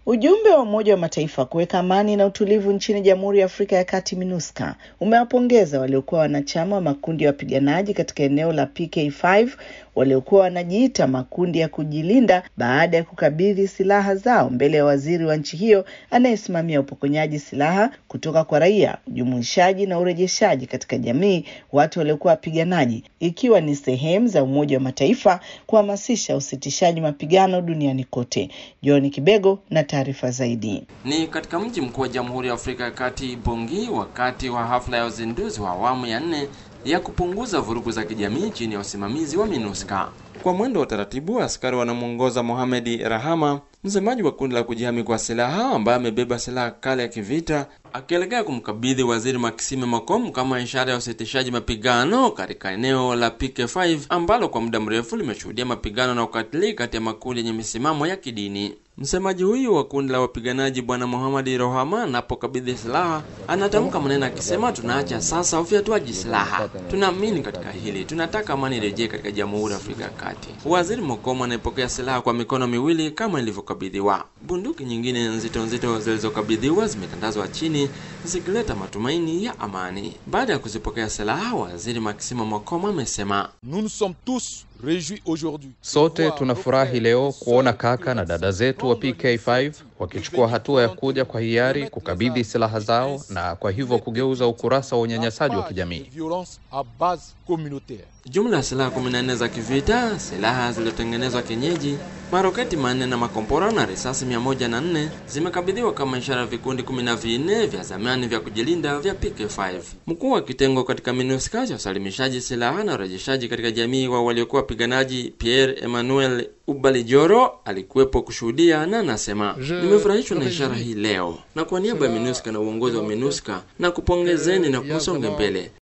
Ujumbe wa Umoja wa Mataifa kuweka amani na utulivu nchini Jamhuri ya Afrika ya Kati MINUSCA umewapongeza waliokuwa wanachama wa makundi ya wapiganaji katika eneo la PK5 waliokuwa wanajiita makundi ya kujilinda baada ya kukabidhi silaha zao mbele ya waziri wa nchi hiyo anayesimamia upokonyaji silaha kutoka kwa raia, ujumuishaji na urejeshaji katika jamii watu waliokuwa wapiganaji, ikiwa ni sehemu za Umoja wa Mataifa kuhamasisha usitishaji mapigano duniani kote. John Kibego na taarifa zaidi. Ni katika mji mkuu wa Jamhuri ya Afrika ya Kati Bongi, wakati wa hafla ya uzinduzi wa awamu ya nne ya kupunguza vurugu za kijamii chini ya usimamizi wa MINUSCA. Kwa mwendo wa taratibu, askari wanamwongoza Mohamed Rahama, msemaji wa kundi la kujihami kwa silaha ambaye amebeba silaha kali ya kivita, akielekea kumkabidhi waziri Maxime Makom kama ishara ya usitishaji mapigano katika eneo la PK5 ambalo kwa muda mrefu limeshuhudia mapigano na ukatili kati ya makundi yenye misimamo ya kidini. Msemaji huyu wa kundi la wapiganaji Bwana Muhammad Rohama anapokabidhi silaha anatamka maneno akisema, tunaacha sasa ufyatuaji silaha, tunaamini katika hili, tunataka amani irejee katika Jamhuri ya Afrika ya Kati. Waziri Mokomo anayepokea silaha kwa mikono miwili kama ilivyokabidhiwa. Bunduki nyingine nzito nzito zilizokabidhiwa zimetandazwa chini zikileta matumaini ya amani. Baada ya kuzipokea silaha, waziri Maximo Mokomo amesema Sote tunafurahi leo kuona kaka na dada zetu wa PK5 wakichukua hatua ya kuja kwa hiari kukabidhi silaha zao na kwa hivyo kugeuza ukurasa wa unyanyasaji wa kijamii. Jumla ya silaha 14 za kivita, silaha zilizotengenezwa kienyeji, maroketi manne na makombora na risasi 104 zimekabidhiwa kama ishara ya vikundi 14 vya zamani vya kujilinda vya PK5. Mkuu wa kitengo katika MINUSCA cha usalimishaji silaha na urejeshaji katika jamii wa waliokuwa wapiganaji Pierre Emmanuel Ubalijoro alikuwepo kushuhudia na anasema, nimefurahishwa na ishara hii leo, na kwa niaba ya MINUSCA na uongozi wa MINUSCA na kupongezeni na kusonge mbele